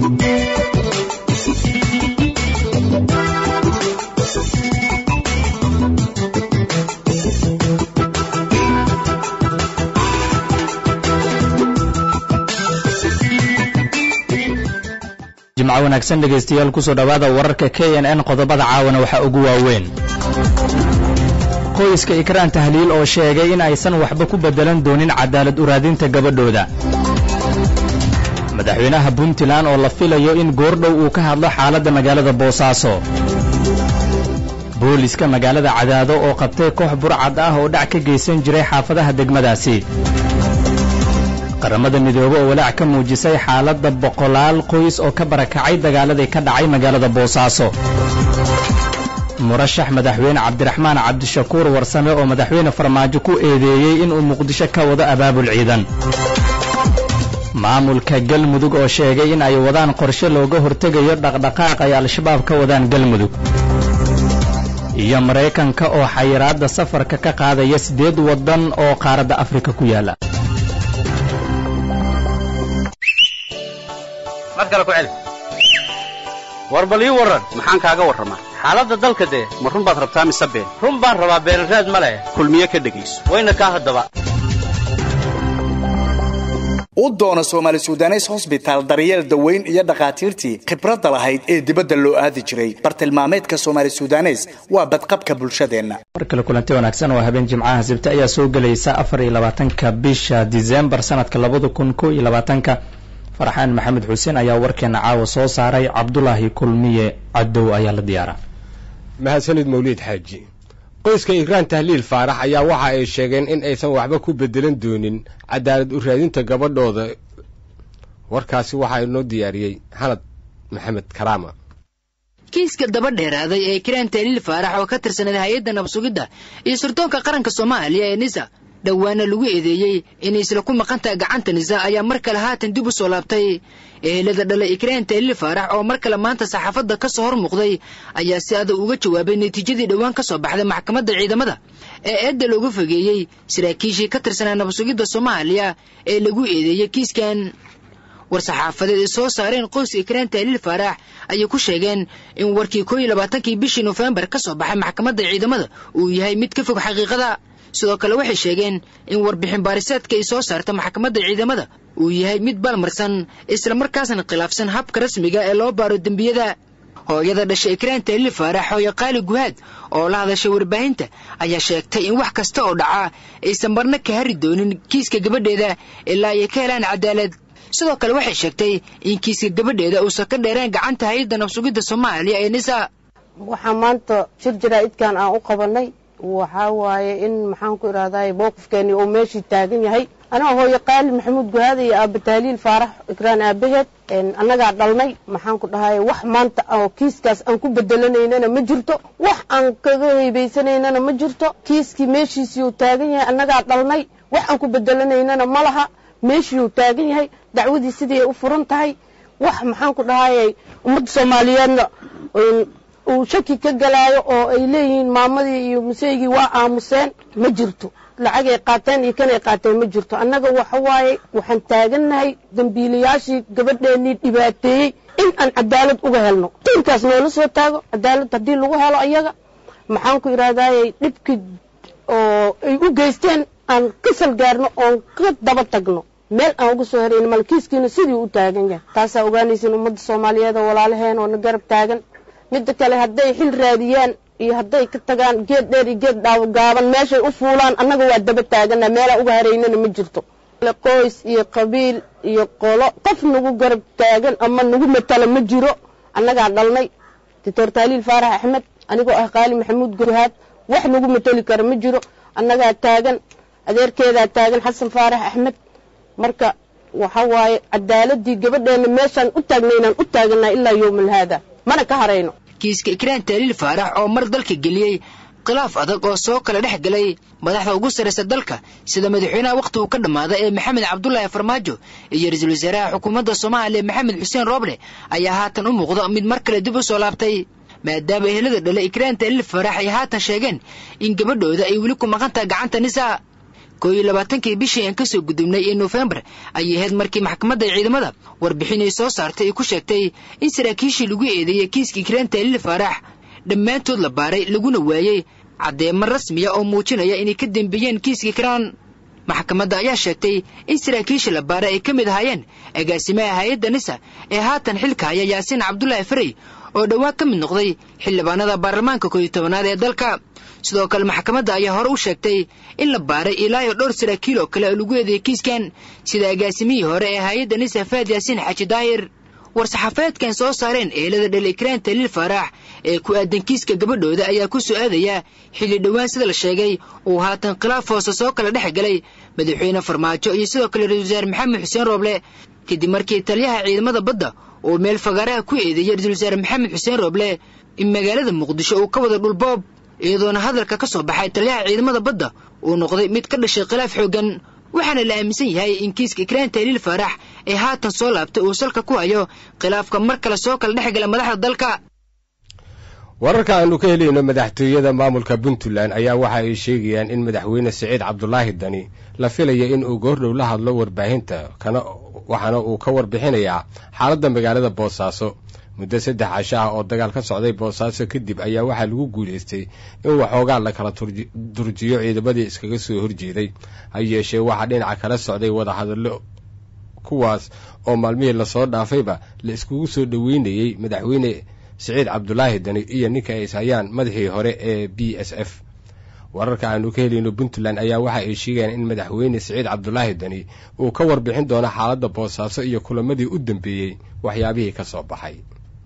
jimco wanaagsan dhegaystayaal kusoo dhowaada wararka k n n qodobada caawana waxaa ugu waaweyn qoyska ikraan tahliil oo sheegay in aysan waxba ku beddelan doonin cadaalad uraadinta gabadhooda madaxweynaha puntland oo la filayo in goordhow uu ka hadlo xaaladda magaalada boosaaso booliska magaalada cadaado oo qabtay koox burcad ah oo dhac ka geysan jiray xaafadaha degmadaasi qaramada midoobe oo walaac ka muujisay xaaladda boqolaal qoys oo ka barakacay dagaaladii ka dhacay magaalada boosaaso murashax madaxweyne cabdiraxmaan cabdishakuur warsame oo madaxweyne farmaajo ku eedeeyey inuu muqdisho ka wado abaabul ciidan maamulka galmudug oo sheegay in ay wadaan qorshe looga hortegayo dhaqdhaqaaq ay al-shabaab ka wadaan galmudug iyo maraykanka oo xayiraadda safarka ka qaadaya siddeed waddan oo qaaradda afrika ku yaala mar kale ku celi war bal ii warran maxaan kaaga warramaa xaaladda dalka dee ma run baad rabtaa mise been run baan rabaa beenraad ma leh kulmiye ka dhegayso wayna kaa haddaba u doono soomaali sudanes hosbitaal daryeel daweyn iyo dhakhaatiirtii khibradda lahayd ee dibadda loo aadi jiray bartilmaameedka soomaali sudanes waa badqabka bulshadeenna mar kale kulanti wanaagsan oo habeen jimcaha sibte ayaa soo gelaysa afar iyo labaatanka bisha disembar sanadka labada kun ko iyo labaatanka farxaan maxamed xuseen ayaa warkeena caawa soo saaray cabdulaahi kulmiye cadow ayaa la diyaara mahadsanid mawliid xaaji qoyska ikraan tahliil faarax ayaa waxa ay sheegeen in aysan waxba ku bedelan doonin cadaalad u raadinta gabadhooda warkaasi waxaa inoo diyaariyey hanad maxamed karaama kiiska daba dheeraaday ee ikraan tahliil faarax oo ka tirsaneed hay-adda nabsugidda iyo sirdoonka qaranka soomaaliya ee nisa dhowaana lagu eedeeyey inay isla ku maqantaha gacanta nisa ayaa mar kale haatan dib u soo laabtay ehelada dhalay ikraan tahliil faarax oo mar kale maanta saxaafadda ka soo hor muuqday ayaa si adag uga jawaabay natiijadii dhowaan ka soo baxday maxkamadda ciidamada ee eedda looga fogeeyey saraakiishii ka tirsanaa nabasugidda soomaaliya ee lagu eedeeyey kiiskan war-saxaafadeed ay soo saareen qoyska ikraan tahliil faarax ayay ku sheegeen in warkii koo iyo labaatankii bishii nofembar ka soo baxay maxkamadda ciidamada uu yahay mid ka fog xaqiiqada sidoo kale waxay sheegeen in warbixin baariseedka ay soo saarta maxkamadda ciidamada uu yahay mid balmarsan islamarkaasna khilaafsan habka rasmiga ee loo baaro dembiyada hooyada dhashay ikraan tahliil faarax hooyo qaali guhaad oo la hadashay warbaahinta ayaa sheegtay in wax kasta oo dhaca aysan marna ka hari doonin kiiska gabadheeda ilaa ay ka helaan cadaalad sidoo kale waxay sheegtay in kiiska gabadheeda uusan ka dheereen gacanta hay-adda nabsugidda soomaaliya ee nisa waxaa maanta shir jaraa'idkan aan u qabanay waxaa waaye in maxaan ku idhahday mowqifkeeni uu meeshii taagan yahay anaa hooyo qaali maxamuud guhaada iyo aaba tahliil faarax ikraan aabaheed annagaa dhalnay maxaan ku dhahay wax maanta oo kiiskaas aan ku bedelanaynana ma jirto wax aan kaga heybaysanaynana ma jirto kiiskii meeshiisii uu taagan yahay annagaa dhalnay wax aan ku bedelanaynana ma laha meeshii uu taagan yahay dacwadii sidii ay u furan tahay wax maxaan ku dhahayay ummadda soomaaliyeedna uu shaki ka galaayo oo ay leeyihiin maamadii iyo museygii waa aamuseen ma jirto lacagay qaateen iyo kanay qaateen ma jirto annaga waxa waaye waxaan taagannahay dembiilayaashii gabadheennii dhibaateeyey in aan cadaalad uga helno tiinkaas noola soo taago cadaalad haddii lagu helo ayaga maxaan ku idhahdayy dhibkii oo ay u geysteen aan ka salgaarno oon ka daba tagno meel aan uga soo herayn malkiiskiina sidii u taagan yahay taasaa ogaanaysin ummadda soomaaliyeed oo walaalaheen oo na garab taagan midda kale hadday xil raadiyaan iyo hadday ka tagaan geed dheer iyo geed gaaban meeshay u fuulaan annaga waa daba taagana meelaan uga haraynana ma jirto qoys iyo qabiil iyo qolo qof nagu garab taagan ama nagu matala ma jiro annagaa dhalnay doctor taaliil faarax axmed anigoo ah qaali maxamuud guhaad wax nagu matali kara ma jiro annagaa taagan adeerkeedaa taagan xasan faarax axmed marka waxa waaye cadaaladii gabadheena meeshaan u taagnaynaan u taaganaa ilaa yowmal haada mana ka harayno kiiska ikraan tahliil faarax oo mar dalka geliyey khilaaf adag oo soo kala dhex galay madaxda ugu sarraysa dalka sida madaxweynaha wakhti uu ka dhammaaday ee maxamed cabdulaahi farmaajo iyo ra-iisul wasaaraha xukuumadda soomaaliya maxamed xuseen rooble ayaa haatan u muuqda mid mar kale dib u soo laabtay maadaama ehelada dhale ikraan tahliil faarax ay haatan sheegeen in gabadhooda ay weli ku maqan tahay gacanta nisaa koo iyo labaatankii bishii aan kasoo gudubnay ee nofembar ayay ahayd markii maxkamadda ciidamada warbixin ay soo saartay ay ku sheegtay in saraakiishii lagu eedeeyey kiiskii kiraan taaliil faarax dhammaantood la baaray laguna waayey caddeemo rasmiya oo muujinaya inay ka dembeeyeen kiiskii kiraan maxkamadda ayaa sheegtay in saraakiisha la baaray ay ka mid ahaayeen agaasimaha hay-adda nisa ee haatan xilka haya yaasiin cabdulaahi farey oo dhowaan ka mid noqday xildhibaanada baarlamaanka kooiyo tobanaad ee dalka sidoo kale maxkamadda ayaa hore u sheegtay in la baaray ilaa iyo dhowr saraakiil oo kale oo lagu eedeeyey kiiskan sida agaasimihii hore ee hay-adda nisa faad yaasiin xaaji daahir war-saxaafeedkan soo saareen eelada dhel ikraan taliil faarax ee ku aadan kiiska gabadhooda ayaa ku soo aadaya xilli dhowaan sida la sheegay uu haatan khilaaf hoose soo kala dhex galay madaxweyne farmaajo iyo sidoo kale ra-isul wasaare maxamed xuseen rooble kadib markii taliyaha ciidamada badda uu meel fagaaraha ku eedeeyey ra-isul wasaare maxamed xuseen rooble in magaalada muqdisho uu ka wada dhulboob iyadoona hadalka ka soo baxay taliyaha ciidamada badda uu noqday mid ka dhashay khilaaf xooggan waxaana la aaminsan yahay in kiiska ikraan taaliil faarax ee haatan soo laabtay uu salka ku hayo khilaafka mar kale soo kala dhex gala madaxda dalka wararka aanu ka helayno madaxtooyada maamulka puntland ayaa waxa ay sheegayaan in madaxweyne siciid cabdulaahi dani la filaya in uu goordhow la hadlo warbaahinta kana waxaana uu ka warbixinayaa xaaladda magaalada boosaaso muddo saddex casho ah oo dagaal ka socday boosaaso kadib ayaa waxaa lagu guulaystay in waxoogaa la kala durjiyo ciidamadii iskaga soo horjeeday ha yeeshee waxaa dhinaca kala socday wadahadallo kuwaas oo maalmihii lasoo dhaafayba la iskugu soo dhoweynayey madaxweyne siciid cabdulaahi dani iyo ninka ay ishayaan madaxii hore ee b s f wararka aanu ka helayno puntland ayaa waxa ay sheegayaan in madaxweyne siciid cabdulaahi dani uu ka warbixin doono xaaladda boosaaso iyo kulamadii u dambeeyey waxyaabihii ka soo baxay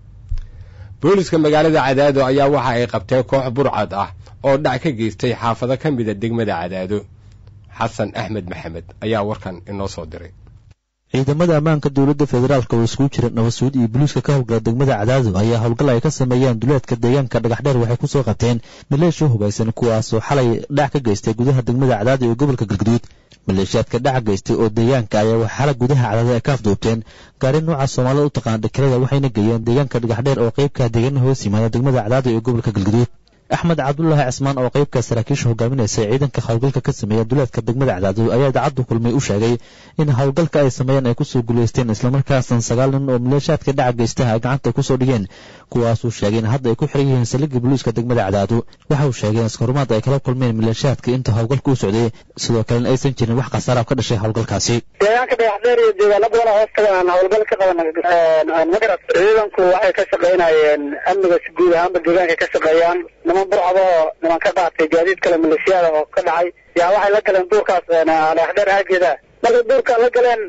booliska magaalada cadaado ayaa waxa ay qabteen koox burcad ah oo dhac ka geystay xaafado ka mida degmada cadaado xasan axmed maxamed ayaa warkan inoo soo diray ciidamada ammaanka dowladda federaalk oo iskugu jira nabadsuud iyo boliiska ka howlgala degmada cadaado ayaa howlgal ay ka sameeyeen duleedka deegaanka dhagaxdheer waxay ku soo qabteen maleeshiya hubaysan kuwaasoo xalay dhac ka geystay gudaha degmada cadaado ee gobolka galguduud maleeshiyaadka dhaca geystay oo deegaanka ayaa wax xala gudaha cadaado ay ka afduubteen gaari nooca soomaalida u taqaana dhakirada waxayna geeyeen deegaanka dhagaxdheer oo qeybka deegaana hoos yimaada degmada cadaado ee gobolka galguduud axmed cabdulaahi cismaan oo qeybka saraakiisha hogaaminaysa ciidanka howlgalka ka sameeya duleedka degmada cadaado ayaa idaacaddu kulmay u sheegay in howlgalka ay sameeyeen ay kusoo guulaysteen islamarkaasna sagaal nin oo maleeshaadka dhaca geystaha ay gacanta kusoo dhigeen kuwaasuu sheegay in hadda ay ku xiran yihiin saldhigga booliiska degmada cadaado waxa uu sheegay in iskarumaad ay kala kulmeen maleeshaadka inta howlgalka u socday sidoo kalena aysan jirin wax khasaaraab ka dhashay howlgalkaasi deegaanka dhagaxdheer iyo deegaano badan oo hoos tagaan howlgal ka qaban magarad ciidanku waxay ka shaqaynayeen amniga si guud ahaanba deegaanka ka shaqeeyaan niman burcada oo niman ka qaatay gaadiid kale maleeshiyaada oo ka dhacay yaa waxay la galeen duurkaas dhagaxdheer aageeda markay duurka la galeen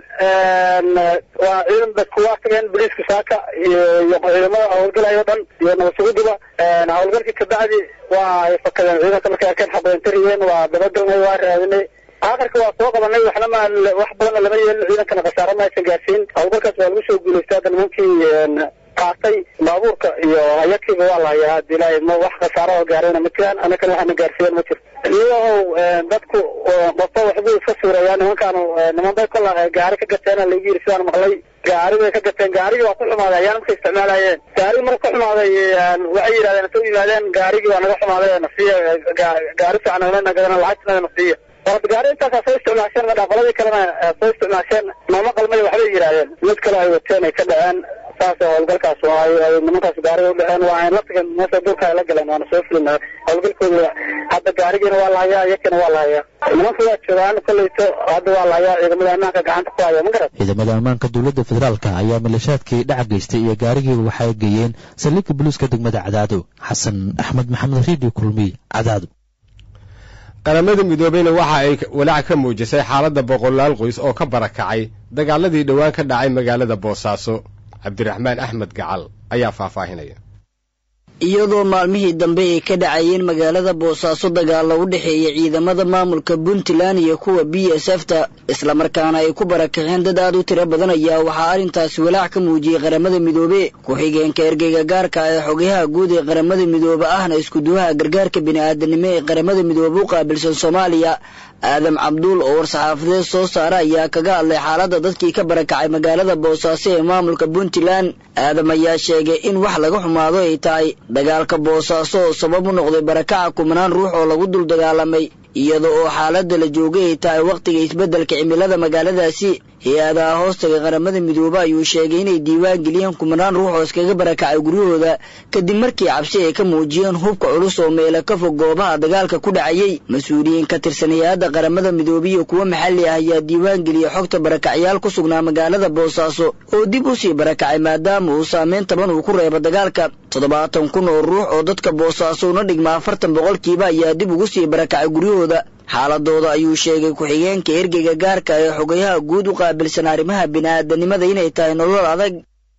waa ciidan dadku waa tageen boliiska saaka iyo ciidamada howlgalay o dhan iyo nabadsuguduba howlgalkii kabacdi waa ay fakadeen ciidanka markay arkeen xabayntariyeen waa dabagalnay waa raadinay aakhirka waa soo qabanay waxna ma wax badanna lama yeelin ciidankana khasaare ma aysan gaarsiin howlgalkaas waa lagu soo guulaystay hadda nimankii qaatay baabuurka iyo hayadkiiba waa la hayaa hadda ilaahay ma wax khasaaro oo gaarayna ma jiraan annakana waxana gaarsiiyeen ma jirto iyagow dadku qofba waxbuu iska suureeyaa nimankaanu niman bay kola gaari ka gateena lagu yiri sidaan maqlay gaari bay ka gateen gaarigii waa ku xumaaday ayaan markay isticmaalayeen gaarigi marka ku xumaaday waxay yidhahdeen inta u yimaadeen gaarigii waa naga xumaaday nasiya gaari fiican nagana gadana lacagtana nasiya warad gaari intaasaa soo isticmaasheen madhaa qoladii kalena soo isticmaasheen nooma qalmay waxbay yidhahdeen mid kale ay wateen ay ka dhaceen saas howlgalkaas ay nimankaas gaariga u dhaceen waa la tageen meesha duurka ay la galeen waana soo fulin howlgalkooda hadda gaarigiina waa la hayaa iyakina waa la hayaa nimanka waa joogaan kolleyto hadda waa la hayaa ciidamada ammaanka gacanta ku haya ma garat ciidamada ammaanka dowladda federaalka ayaa maleeshaadkii dhaca geystay iyo gaarigiiba waxay geeyeen saldhigga boliiska degmada cadaado xasan axmed maxamed riidi kulmiy cadaado qaramada midoobeyna waxa ay walaac ka muujisay xaaladda boqolaal qoys oo ka barakacay dagaaladii dhowaan ka dhacay magaalada boosaaso cabdiraxmaan axmed gacal ayaa faahfaahinaya iyadoo maalmihii dambe ay ka dhacayeen magaalada boosaaso dagaalla u dhexeeya ciidamada maamulka puntland iyo kuwa b s f ta islamarkaana ay ku barakaceen dad aad u tiro badan ayaa waxaa arrintaasi walaac ka muujiyey qaramada midoobe ku-xigeenka ergeyga gaarka ee xogayaha guud ee qaramada midoobe ahna iskuduwaha gargaarka bini'aadanimo ee qaramada midoobe u qaabilsan soomaaliya aadam cabduul oo war-saxaafadeed soo saara ayaa kaga hadlay xaaladda dadkii ka barakacay magaalada boosaaso ee maamulka puntland aadam ayaa sheegay in wax laga xumaado ay tahay dagaalka boosaaso oo sabab u noqday barakaca kumanaan ruux oo lagu dul dagaalamay iyada oo xaaladda la joogay ay tahay wakhtiga isbeddelka cimilada magaaladaasi hay-adaha hoostaga qaramada midoobe ayuu sheegay inay diiwaan geliyeen kumanaan ruux oo iskaga barakacay guryahooda kadib markii cabsi ay ka muujiyeen hubka culus oo meela ka fog goobaha dagaalka ku dhacayay mas-uuliyiin ka tirsan hay-adda qaramada midoobe iyo kuwo maxalli ah ayaa diiwaan geliyey xogta barakacyaal ku sugnaa magaalada boosaaso oo dib u sii barakacay maadaama uu saameyn taban uu ku reebo dagaalka toddobaatan kun oo ruux oo dadka boosaaso una dhigma afartan boqolkiiba ayaa dib ugu sii barakacay guryahooda xaaladooda ayuu sheegay ku-xigeenka ergeyga gaarka ee xogayaha guud u qaabilsan arrimaha bini'aadanimada inay tahay nolol adag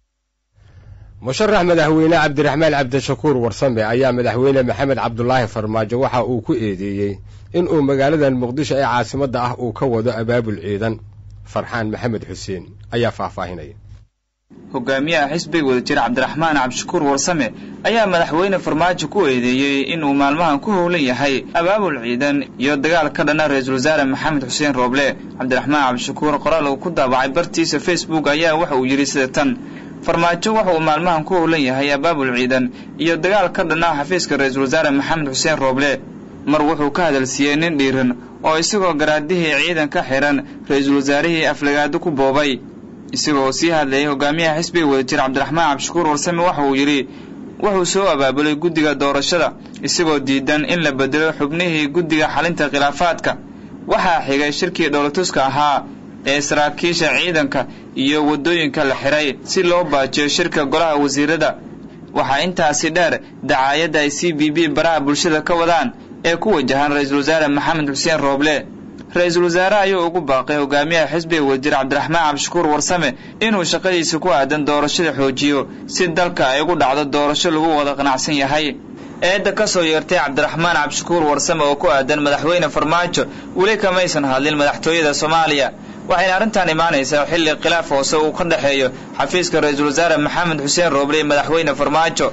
musharax madaxweyne cabdiraxmaan cabdishakuur warsame ayaa madaxweyne maxamed cabdulaahi farmaajo waxa uu ku eedeeyey in uu magaaladan muqdisho ee caasimadda ah uu ka wado abaabul ciidan farxaan maxamed xuseen ayaa faahfaahinaya hogaamiyaha xisbiga wadajir cabdiraxmaan cabdishakuur warsame ayaa madaxweyne farmaajo ku eedeeyey inuu maalmahan ku howlan yahay abaabul ciidan iyo dagaal ka dhana ra-iisul wasaare maxamed xuseen rooble cabdiraxmaan cabdishakuur qoraal uu ku daabacay bartiisa facebook ayaa waxa uu yidhi sida tan farmaajo waxa uu maalmahan ku howlan yahay abaabul ciidan iyo dagaal ka dhana xafiiska ra-iisul wasaare maxamed xuseen rooble mar wuxuu ka hadalsiiyey nin dhiiran oo isagoo garaadihii ciidan ka xihan ra-iisul wasaarihii aflagaado ku boobay isagoo sii hadlayay hogaamiyaha xisbiga wadajir cabdiraxmaan cabdishakuur warsame waxa uu yidhi wuxuu soo abaabulay guddiga doorashada isagoo diidan in la bedelo xubnihii guddiga xalinta khilaafaadka waxaa xigay shirkii dhowlatuska ahaa ee saraakiisha ciidanka iyo waddooyinka la xiray si loo baajiyo shirka golaha wasiirada waxaa intaasi dheer dacaayadda ay c b b baraha bulshada ka wadaan ee ku wajahan ra-iisul wasaare maxamed xuseen rooble ra-iisul wasaare ayuu ugu baaqay hogaamiyaha xisbiga wadajir cabdiraxmaan cabdishakuur warsame inuu shaqadiisa ku aadan doorashada xoojiyo si dalka ay ugu dhacdo doorasho lagu wada qanacsan yahay eedda ka soo yeertay cabdiraxmaan cabdishakuur warsame oo ku aadan madaxweyne farmaajo weli kamaysan hadlin madaxtooyada soomaaliya waxayna arrintan imaanaysaa xilli khilaaf hoose uu ka dhexeeyo xafiiska ra-iisul wasaare maxamed xuseen rooble iyo madaxweyne farmaajo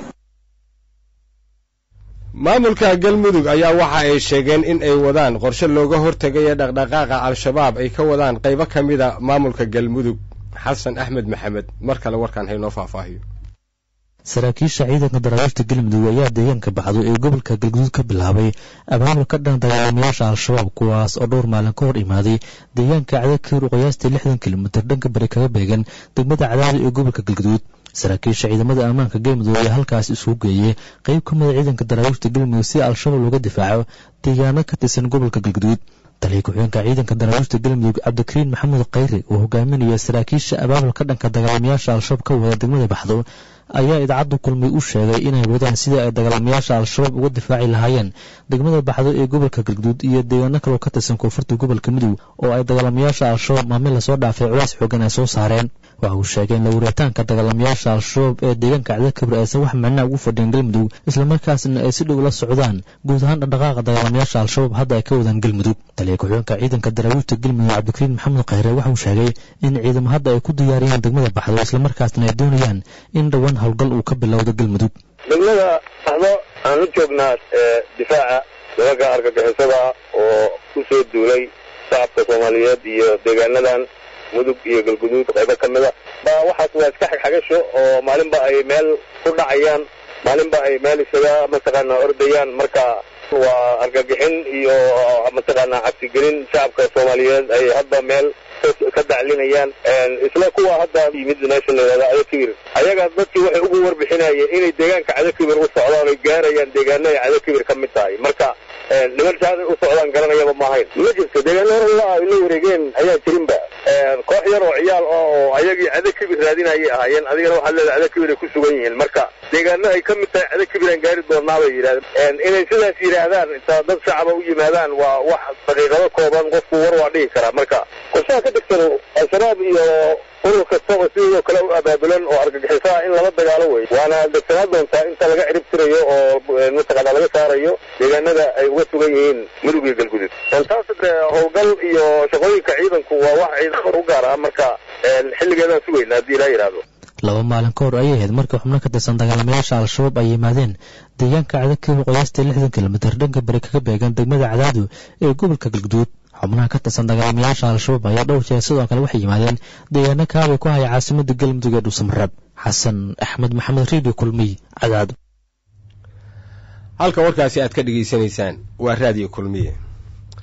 maamulka galmudug ayaa waxa ay sheegeen in ay wadaan qorshe looga hortegayo dhaqdhaqaaqa al-shabaab ay ka wadaan qaybo ka mida maamulka galmudug xasan axmed maxamed mar kale warkaan haynoo faahfaahiyo saraakiisha ciidanka daraawiishta galmudug ayaa deegaanka baxdo ee gobolka galguduud ka bilaabay abaabul ka dhan dagaalamayaasha al-shabaab kuwaas oo dhowr maalin ka hor imaaday deegaanka cadakir oo qiyaastii lixdan kilomitir dhanka bari kaga beegan degmada cadaadi ee gobolka galguduud saraakiisha ciidamada ammaanka galmudug ayaa halkaas isugu geeyey qeyb ka mida ciidanka daraawiishta galmudug si al-shabaab looga difaaco deegaano ka tirsan gobolka galguduud taliya ku-xigeenka ciidanka daraawiishta galmudug cabdikariin maxamuud khayre oo hogaaminaya saraakiisha abaabul ka dhanka dagaalamayaasha al-shabaab ka wada degmada baxdo ayaa idaacaddu kulmay u sheegay inay wadaan sidii ay dagaalamayaasha al-shabaab uga difaaci lahaayeen degmada baxdo ee gobolka galguduud iyo deegaano kaloo ka tirsan koonfurta gobolka mudug oo ay dagaalamayaasha al-shabaab maalmin lasoo dhaafay culays xoogan ay soo saareen waxa uu sheegay in lawuritaanka dagaalamayaasha al-shabaab ee deegaanka cadakabir aysan wax macnaa ugu fadhiin galmudug islamarkaasna ay si dhow la socdaan guud ahaan dhaqdhaqaaqa dagaalamayaasha al-shabaab hadda ay ka wadaan galmudug taliya ku-xigeenka ciidanka daraawiishta galmudug cabdikariin maxamed khayre waxa uu sheegay in ciidamo hadda ay ku diyaariyeen degmada baxdo islamarkaasna ay doonayaan in dhowaan howlgal uu ka bilowdo galmudug degmada baxdo aan la joognaa difaaca dabaga argagixisada oo ku soo duulay shacabka soomaaliyeed iyo deegaanadan mudug iyo galguduud qaybo ka mida ba waxaas waa iska xagxagasho oo maalinba ay meel ku dhacayaan maalinba ay meel isaga mataqaana ordayaan marka waa argagixin iyo mataqaana cabsigelin shacabka soomaaliyeed ay hadda meel ka daclinayaan isla kuwa hadda yimid meesha la yidhahdo cadakibir ayaga dadkii waxay ugu warbixinayeen inay deegaanka cadakibir u socdaan oy gaarayaan deegaano ay cadakibir ka mid tahay marka niman saaday u socdaan garanayaba ma ahayn ma jirto deegaano hor la ay la wareegeen ayaa jirinba koox yar oo ciyaal oo ayagii cadakibir raadinayay ahaayeen adigana waxaad leedahay cadakibir ay ku sugan yihiin marka deegaano ay ka mid tahay cadakibir aan gaari doonaa bay yidhahdeen inay sidaas yidhaahdaan inta dad shacaba u yimaadaan waa wax daqiiqado kooban qofku war waa dhihi karaa marka qorshaha ka degsan al-shabaab iyo urur kastaba sidoo kale u abaabulan oo argagixisaa in lala dagaalo wey waana degsanaa doontaa inta laga cirib tirayo oo mataqaana laga saarayo deegaanada ay uga sugan yihiin mudug iyo galgudud taas de howlgal iyo shaqooyinka ciidanku waa wax ciidan u gaar ah marka xilligeedaan sugayna haddii ilaa yidhaahdo laba maalin ka hor ayay ahayd markii xubno ka tirsan dagaalamayaasha al-shabaab ay yimaadeen deegaanka cadakib qiyaastii lixdan kilomitir dhanka bari kaga beegan degmada cadaadu ee gobolka galguduud xubnaha ka tirsan dagaalamayaasha al-shabaab ayaa dhowr jeer sidoo kale waxay yimaadeen deegaano kaabay ku haya caasimada galmudug ee dhuusamareeb xasan axmed maxamed riidio kulmiy cadaadu halka warkaasi aad ka dhegaysanaysaan waa raadiyo kulmiye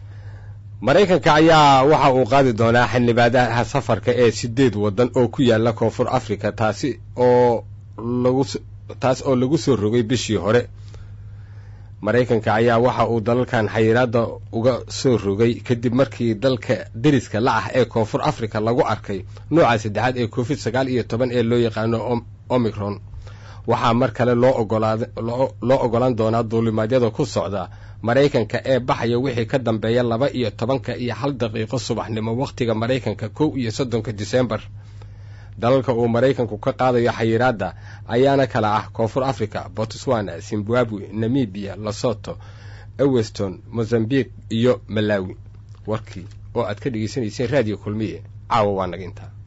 maraykanka ayaa waxa uu qaadi doonaa xildhibaadaha safarka ee sideed waddan oo ku yaala koonfur africa taasi oo lagu taas oo lagu soo rogay bishii hore maraykanka ayaa waxa uu dalalkan xayiraadda uga soo rogay kadib markii dalka deriska la ah ee koonfur africa lagu arkay nooca saddexaad ee covid sagaal iyo toban ee loo yaqaano omicron waxaa mar kale loo ogolaad loo ogolaan doonaa duulimaadyada ku socda maraykanka ee baxaya wixii ka dambeeya laba iyo tobanka iyo hal daqiiqo subaxnimo wakhtiga maraykanka kow iyo soddonka disembar dalalka uu maraykanku ka qaadayo xayiraadda ayaana kala ah koonfur africa botswana zimbabwe namibia lesoto eweston mozambique iyo malawi warkii oo aad ka dhegaysanayseen raadiyo kulmiye caawa waa naga intaa